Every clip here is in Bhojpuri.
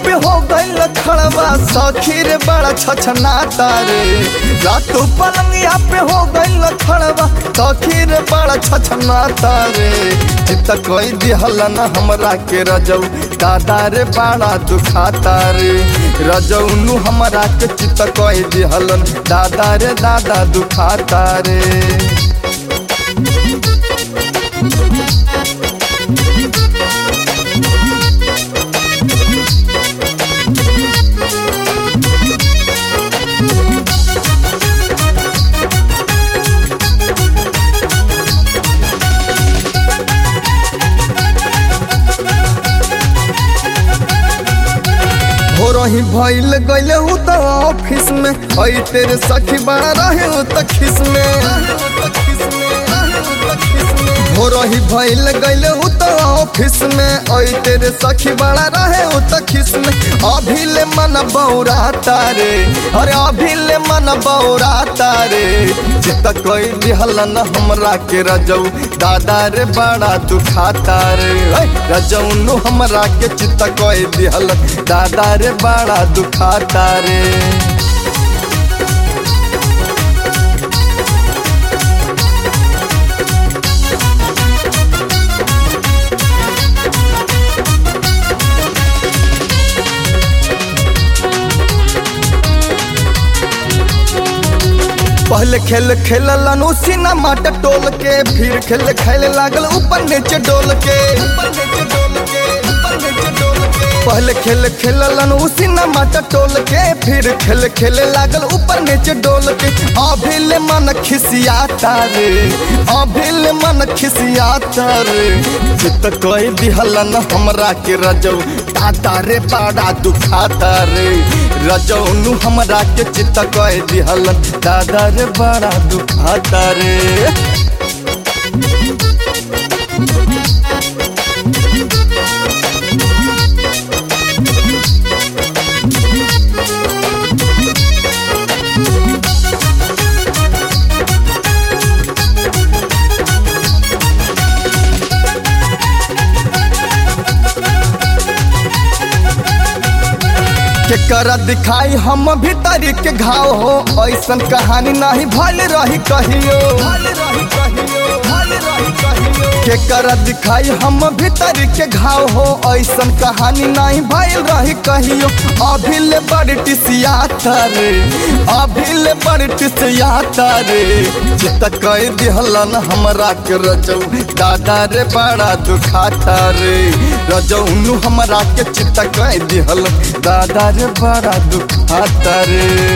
पे हो गइल खड़वा सखी रे बड़ा छछनाता रे रातों पलंगिया पे हो गइल खड़वा सखी रे बड़ा छछनाता रे चित कोई दिहल न हमरा के रजऊ दादा रे बड़ा दुखाता रे रजऊ नु हमरा के चित कोई दिहलन दादा रे दादा दुखाता रे हो रही भइल गइले उ त ऑफिस में हई तेरे सखी बड़ा रहे उ त खिस में हो रही भइल गइले उ त ऑफिस में हई तेरे सखी बड़ा रहे उ त खिस में अभी ले मन बौराता रे अरे अभी ले मन बौराता रे चित कोई दिहल न हमरा के रजऊ दादा रे बड़ा दुखाता रे ऐ, रजऊ नु हमरा के चित कोई दिहल दादा रे बड़ा दुखाता रे पहले खेल खेललन उसी न माट टोल के फिर खेल खेले लागल ऊपर नीचे डोल के पहले खेल खेललन उसी न माट टोल के फिर खेल खेले लागल ऊपर नीचे डोल के अभी ले मन खिसियाता रे अभी ले मन खिसियाता रे चित कोई दिहलन हमरा के रजऊ दादा रे बड़ा दुखाता रे रजऊ नु हमरा के चित कोई दिहलन दादा रे बड़ा दुखाता रे केकरा दिखाई हम भीतर के घाव हो ऐसन कहानी नहीं भल रही कहियो केकरा दिखाई हम भीतर के घाव हो ऐसन कहानी नहीं भल रही कहियो अभी ले बड़ टिसियाता रे अभी ले बड़ टिसियाता रे चित कह दिहलन हमरा के रजऊ दादा रे बड़ा दुखाता रे रजऊ नु हमरा के चित कह दिहल दादा रे बड़ा दुखाता रे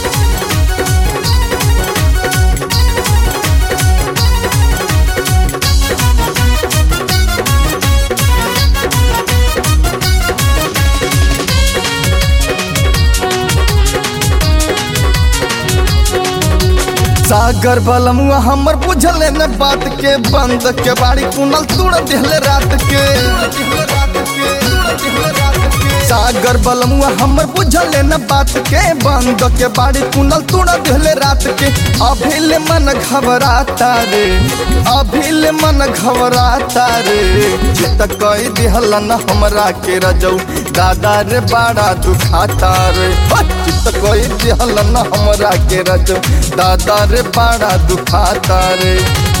सागर बलमुआ हमर बुझले न बात के बंद के बाड़ी कुनल तुड़ दिहले रात के सागर बलमुआ हमर बुझले न बात के बंद के बाड़ी कुनल तुड़ दिहले रात के अभी ले मन घबराता रे अभी ले मन घबराता रे चित कई दिहल न हमरा के रजऊ दादा रे बड़ा दुखाता रे चित कई दिहल न हमरा के रजऊ दादा रे बड़ा दुखाता रे